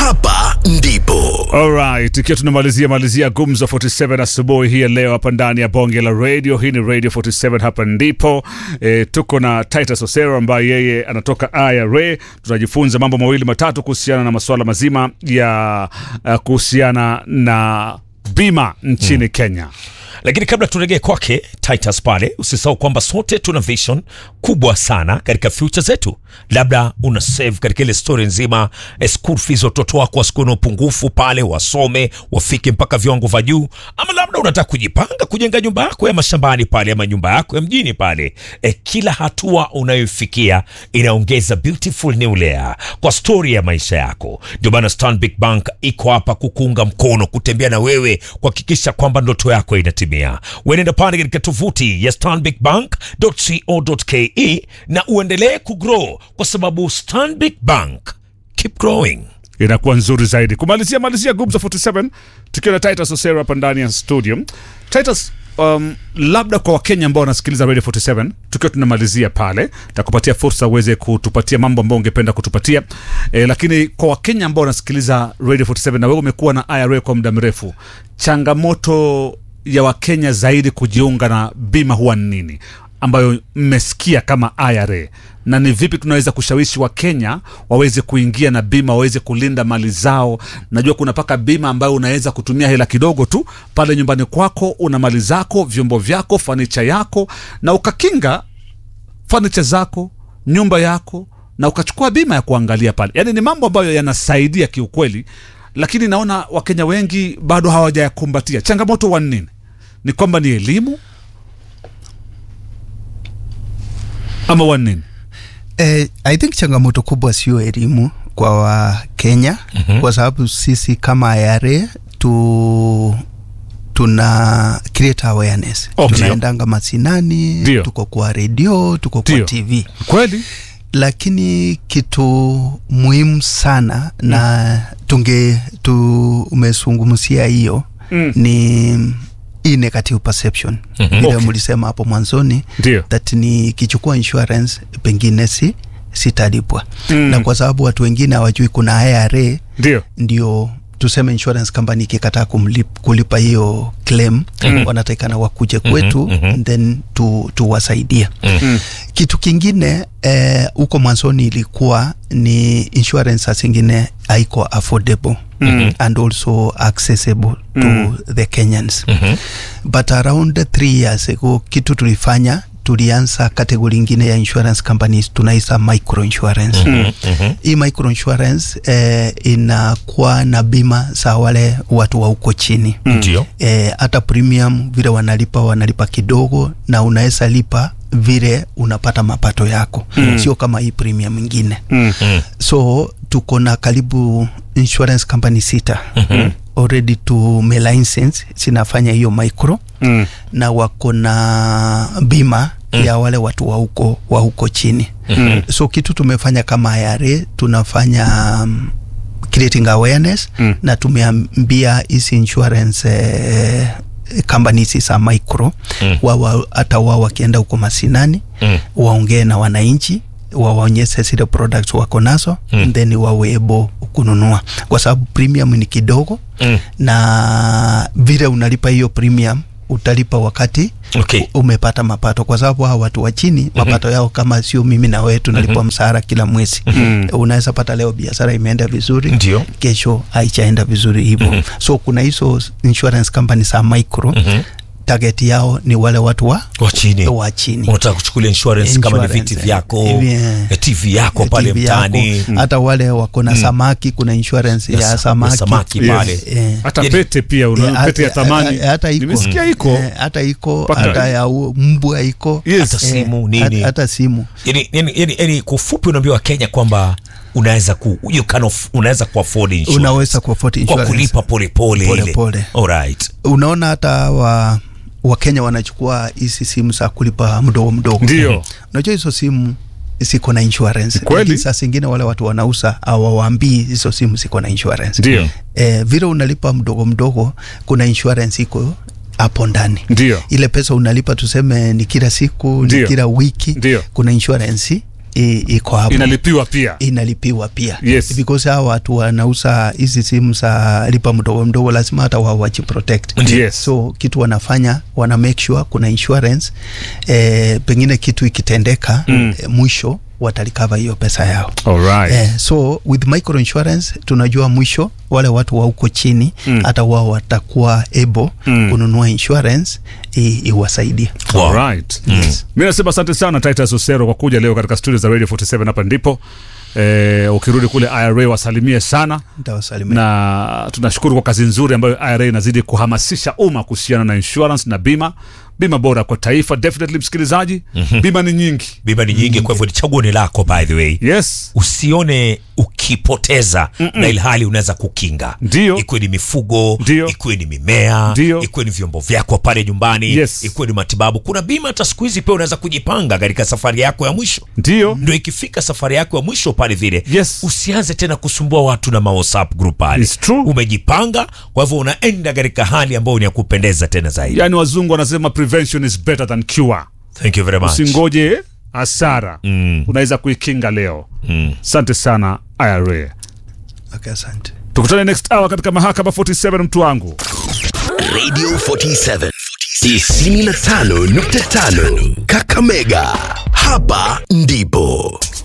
hapa ndipo Alright, ikiwa tunamalizia malizia gumzo 47 asubuhi hii ya leo hapa ndani ya bonge la radio. Hii ni Radio 47 hapa ndipo. E, tuko na Titus Osero ambaye yeye anatoka IRA. Tunajifunza mambo mawili matatu kuhusiana na masuala mazima ya uh, kuhusiana na bima nchini Kenya. lakini kabla turegee kwake Titus pale, usisahau kwamba sote tuna vision kubwa sana katika future zetu. Labda una save katika ile story nzima eh, school fees watoto wako wasikuwe na upungufu pale, wasome wafike mpaka viwango vya juu, ama labda unataka kujipanga kujenga nyumba yako ya mashambani pale ama nyumba yako ya mjini pale. Eh, kila hatua unayofikia inaongeza beautiful new layer kwa story ya maisha yako. Ndio maana Stanbic Bank iko hapa kukuunga mkono, kutembea na wewe, kuhakikisha kwamba ndoto yako inatimia. Wenenda pale katika tovuti ya stanbicbank.co.ke na uendelee kugrow kwa sababu Stanbic Bank keep growing. inakuwa nzuri zaidi. Kumalizia malizia gumzo 47 tukiwa na Titus Osero hapa ndani ya studio. Titus, um, labda kwa Wakenya ambao wanasikiliza Radio 47 tukiwa tunamalizia pale, takupatia fursa uweze kutupatia mambo ambayo ungependa kutupatia e, lakini kwa Wakenya ambao wanasikiliza Radio 47 na wewe umekuwa na IRA kwa muda mrefu, changamoto ya Wakenya zaidi kujiunga na bima huwa ni nini ambayo mmesikia kama IRA na ni vipi tunaweza kushawishi Wakenya waweze kuingia na bima, waweze kulinda mali zao. Najua kuna paka bima ambayo unaweza kutumia hela kidogo tu pale nyumbani kwako, una mali zako, vyombo vyako, fanicha yako, na ukakinga fanicha zako, nyumba yako, na ukachukua bima ya kuangalia pale. Yani ni mambo ambayo yanasaidia kiukweli, lakini naona Wakenya wengi bado hawajayakumbatia. Changamoto wa nini? Ni kwamba ni elimu ama wa nini? Eh, I think changamoto kubwa sio elimu kwa Wakenya mm-hmm. kwa sababu sisi kama IRA tu tuna create awareness Okay. tunaendanga masinani Ndio. tuko kwa redio tuko kwa Ndio. TV Kweli lakini kitu muhimu sana na tunge tumezungumzia hiyo Mm. ni hii negative perception vile Okay. mlisema hapo mwanzoni Ndio. that ni kichukua insurance pengine si sitalipwa Mm. na kwa sababu watu wengine hawajui kuna IRA ndio ndio tuseme insurance company ikikataa kumlip- kulipa hiyo claim mm. wanatakikana wakuje kwetu mm-hmm. then tu, tuwasaidia Mm. kitu kingine eh, huko mwanzoni ilikuwa ni insurance saa zingine haiko affordable mm. and also accessible Mm. to the Kenyans mm-hmm. but around three years ago kitu tulifanya tulianza kategori ingine ya insurance companies tunaisa micro insurance mm-hmm. hii micro insurance eh, inakuwa na bima za wale watu wa huko chini Ndio. eh, hata premium vile wanalipa wanalipa kidogo na unaweza lipa vile unapata mapato yako mm. sio kama hii premium ingine Mm. so tuko na karibu insurance company sita mm-hmm. already tume license zinafanya hiyo micro Mm. na wako na bima mm. ya wale watu wa huko wa huko chini mm. so kitu tumefanya kama IRA tunafanya um, creating awareness Mm. na tumeambia hizi insurance eh, companies za micro Mm. wawa hata wao wakienda huko masinani Mm. waongee na wananchi wawaonyeshe zile products wako nazo Mm. then wawe able kununua kwa sababu premium ni kidogo Mm. na vile unalipa hiyo premium utalipa wakati Okay. u- umepata mapato kwa sababu hawa watu wa chini mapato yao kama sio mimi na wewe tunalipwa mshahara kila mwezi unaweza pata leo biashara imeenda vizuri Ndio. kesho haichaenda vizuri hivyo so kuna hizo insurance company za micro target yao ni wale watu wa Wa chini. wa chini Unataka kuchukulia insurance, kama ni Insurance, viti vyako, yeah. eh, TV yako pale TV yako. mtaani. hata wale wako na samaki kuna insurance Ya ya, sa- ya samaki, samaki Yes. pale. Eh, hata Yani- pete pia eh, una, pete ya hata- thamani eh, hata iko. nimesikia iko Eh, hata iko Paka- hata ya u- mbwa iko Yes. Hata simu, nini. hata, hata simu yani, yani, yani, yani kwa ufupi unaambia wakenya kwamba unaweza ku you can off, unaweza ku afford insurance unaweza kuafford kwa insurance kulipa polepole Pole ile pole. alright unaona hata wa wakenya wanachukua hizi simu za kulipa mdogo mdogo Ndio. unajua hizo simu ziko na insurance Kweli. Lakini saa zingine wale watu wanauza hawawaambii hizo simu ziko na insurance ndio eh, vile unalipa mdogo mdogo kuna insurance iko hapo ndani ndio ile pesa unalipa tuseme ni kila siku Ndio. ni kila wiki Ndio. kuna insurance i- iko hapo inalipiwa pia inalipiwa pia Yes. because hawa watu wanauza hizi simu za lipa mdogo mdogo lazima hata wao wajiprotect Yes. so kitu wanafanya wana make sure kuna insurance eh, pengine kitu ikitendeka mm. eh, mwisho watalikava hiyo pesa yao Alright. Eh, so with micro insurance tunajua mwisho wale watu wa huko chini hata wao watakuwa able Mm. kununua insurance i- iwasaidie Wow. Alright. mi nasema asante sana titus osero kwa kuja leo katika studio za radio 47 hapa ndipo eh, ukirudi kule ira wasalimie sana ntawasalimia na tunashukuru kwa kazi nzuri ambayo ira inazidi kuhamasisha umma kuhusiana na insurance na bima bima bora kwa taifa definitely msikilizaji bima ni nyingi bima ni nyingi kwa hivyo ni chaguo ni lako by the way yes usione ukipoteza na ilhali unaweza kukinga Ndio. ikuwe ni mifugo Ndio. ikuwe ni mimea Ndio. ikuwe ni vyombo vyako pale nyumbani Yes. ikuwe ni matibabu kuna bima hata siku hizi pia unaweza kujipanga katika safari yako ya mwisho ndio ndo ikifika safari yako ya mwisho pale vile Yes. usianze tena kusumbua watu na mawhatsapp group pale It's true. umejipanga kwa hivyo unaenda katika hali ambayo ni ya kupendeza tena zaidi yaani wazungu wanasema prevention is better than cure thank you very much usingoje hasara Mm. unaweza kuikinga leo Mm. asante sana ira okay, asante tukutane next hour katika mahakama 47 mtu wangu Radio 47 95.5 Kakamega. Hapa ndipo